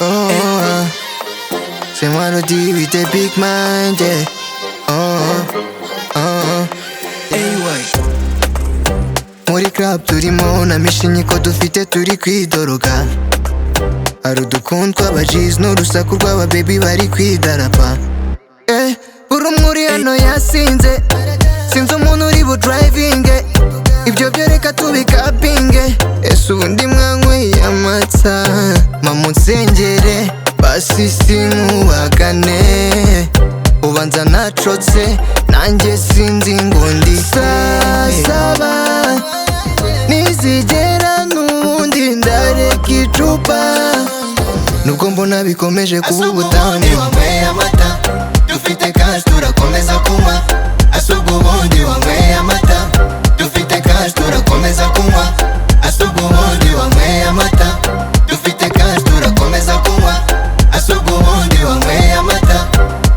oh, oh. C'est moi le deal with the big mind, yeah. Oh, oh, oh. Muri club turimo namishimye ko dufite turi kwidoroga hari udukuntu tw'aba G's n'urusaku rw'aba baby bari kwidarapa Eh, buri umwe uri hano yasinze sinzi umuntu uri budrivinge ibyo byo reka tubikapinge ese ubundi mwanyweye amata mama unsengere basisi nkubagane ubanza nacotse nanjye sinzi ngo ndi sasaba nizigera n'ubundi ndareka icupa nubwo mbona bikomeje kuba ubutane wanyweye amata dufite kashi turakomeza kunywa asuga ubundi wanyweye amata dufite kashi turakomeza kunywa asuga ubundi wanyweye amata dufite kashi turakomeza kunywa asuga ubundi wanyweye amata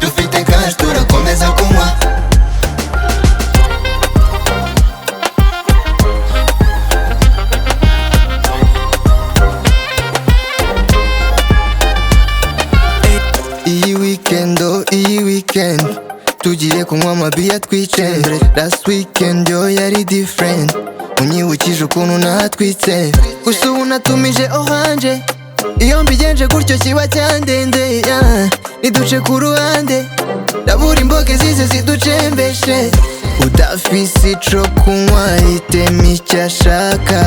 dufite kashi turakomeza kunywa iyi weekend oh iyi weekend tugiye kunywa amabiya twice last weekend yo yari different unyibukije ukuntu natwitse gusa ubu natumije oranje iyo mbigenje gutyo kiba cyandendeye yeah. niduce ku ruhande ndabura imboga zize ziducembeshe udafise ico kunywa hitemo icyo ashaka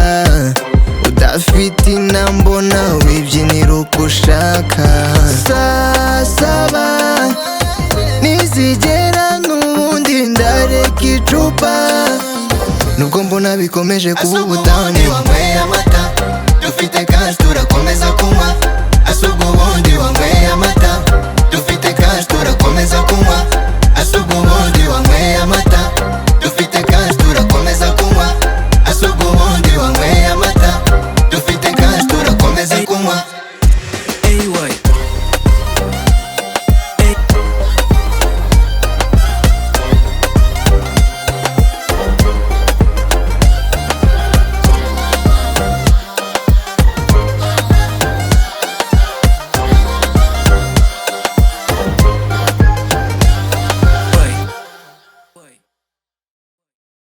udafite inambo nawe wibyinira uko ushaka sasaba nizigera n'ubundi ndareka icupa nubwo mbona bikomeje kuba asuga ubutane ubundi wanyweye amata dufite kashi turakomeza